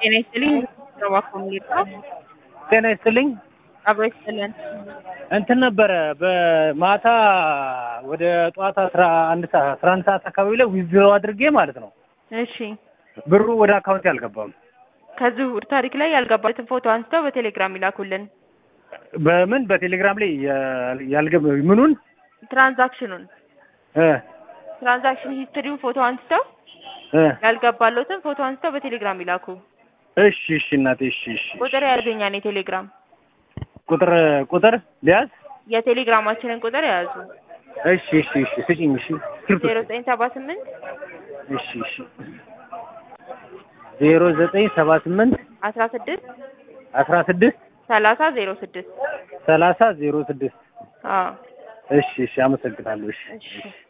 ጤና ይስጥልኝ እባክዎ የሚለው ጤና ይስጥልኝ። አብሮ ይስጥልን። እንትን ነበረ በማታ ወደ ጠዋት አስራ አንድ ሰዓት አስራ አንድ ሰዓት አካባቢ ላይ ዊዝድሮ አድርጌ ማለት ነው እሺ ብሩ ወደ አካውንቴ አልገባም። ከዝውውር ታሪክ ላይ ያልገባበትን ፎቶ አንስተው በቴሌግራም ይላኩልን። በምን በቴሌግራም ላይ ያ- ያልገባ ምኑን ትራንዛክሽኑን እ ትራንዛክሽን ሂስትሪውን ፎቶ አንስተው እ ያልገባሎትን ፎቶ አንስተው በቴሌግራም ይላኩ። እሺ እሺ እናቴ እሺ እሺ ቁጥር ያገኛል የቴሌግራም ቁጥር ቁጥር ሊያዝ የቴሌግራማችንን ቁጥር የያዙ እሺ እሺ እሺ ስጪኝ እሺ ስልክ ዜሮ ዘጠኝ ሰባ ስምንት እሺ እሺ ዜሮ ዘጠኝ ሰባ ስምንት አስራ ስድስት አስራ ስድስት ሰላሳ ዜሮ ስድስት ሰላሳ ዜሮ ስድስት አዎ እሺ እሺ አመሰግናለሁ እሺ እሺ